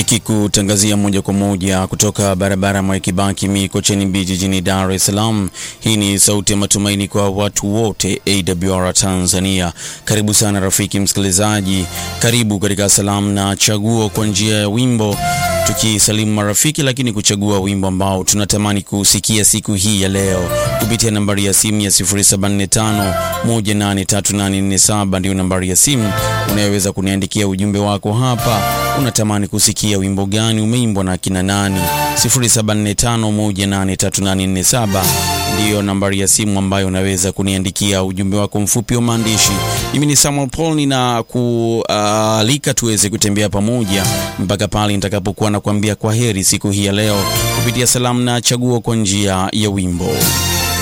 Tukikutangazia moja kwa moja kutoka barabara Mwai Kibaki Mikocheni B jijini Dar es Salaam. Hii ni sauti ya matumaini kwa watu wote AWR Tanzania. Karibu sana rafiki msikilizaji, karibu katika salamu na chaguo kwa njia ya wimbo, tukisalimu marafiki, lakini kuchagua wimbo ambao tunatamani kusikia siku hii ya leo kupitia nambari ya simu ya 0745183847 ndio nambari ya simu unayoweza kuniandikia ujumbe wako hapa. Unatamani kusikia wimbo gani umeimbwa na kina nani? 0745183847 ndiyo nambari ya simu ambayo unaweza kuniandikia ujumbe wako mfupi wa maandishi. Mimi ni Samuel Paul, nina kualika tuweze kutembea pamoja mpaka pale nitakapokuwa nakuambia kwa heri siku hii ya leo kupitia salamu na chaguo kwa njia ya wimbo.